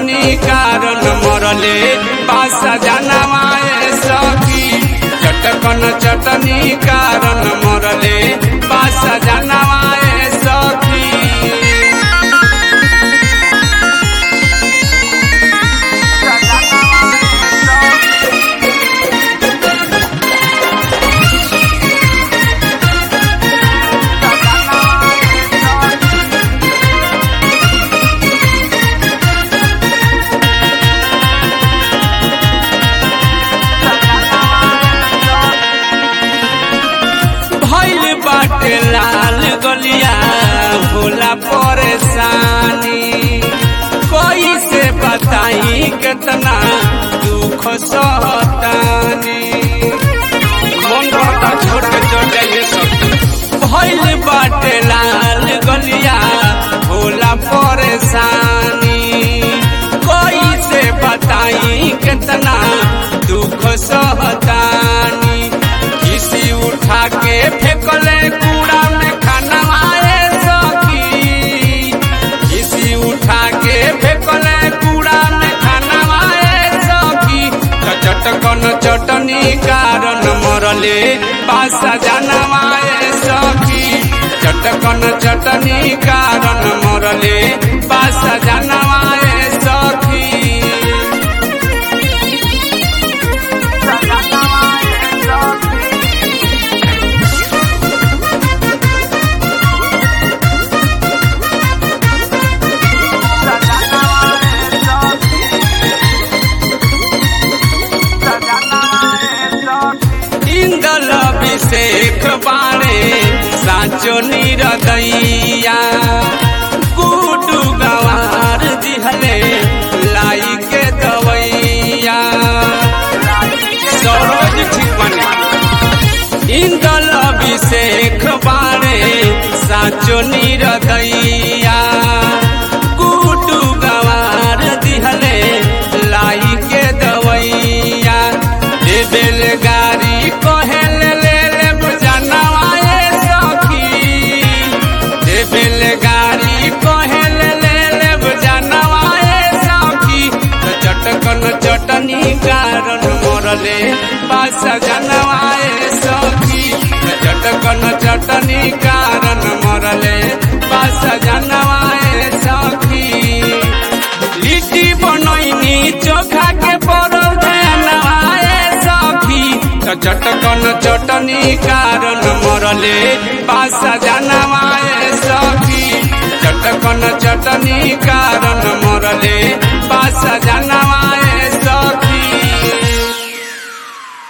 चटनी कारण मरले बासा जानवाए सखी चटकन चटनी कारण मरले बासा जानवाए सखी भइल बाटे लाल गलिया भोला परेशानी कोई से बताई कितना दुख सहतानी मन रहता छोटे छोटे ये सब भइल बाटे लाल गलिया भोला परेशानी कोई से बताई कितना दुख सहतानी किसी उठा के फेंकले कूड़ा में खाना आए सखी किसी उठा के फेंकले कूड़ा में खाना आए सखी तो चटकन चटनी कारण मरले पासा जानवाए सखी चटकन चटनी कारण मरले पासा जानवाए सखी इंदल अभिषेक बाणे साँचो निरदैया गुडु गवार दिहले लाई के दवैया सरोज ठीक बने इंदल अभिषेक बाणे साँचो निरदैया गुडु गवार दिहले लाई के दवैया दे बेलगारी कहेल ले ले बुझनवाए सखी दे बेलगारी कहेल ले ले बुझनवाए सखी तो चटकन चटनी कारण मरले पास जनवाए सखी तो चटकन चटनी कारण मरले पास जनवाए सखी लिट्टी बनैनी चोखा के परल नवाए सखी त चटकन चटनी कारण मरले पासा जानवाए सखी चटकन चटनी कारण मरले पासा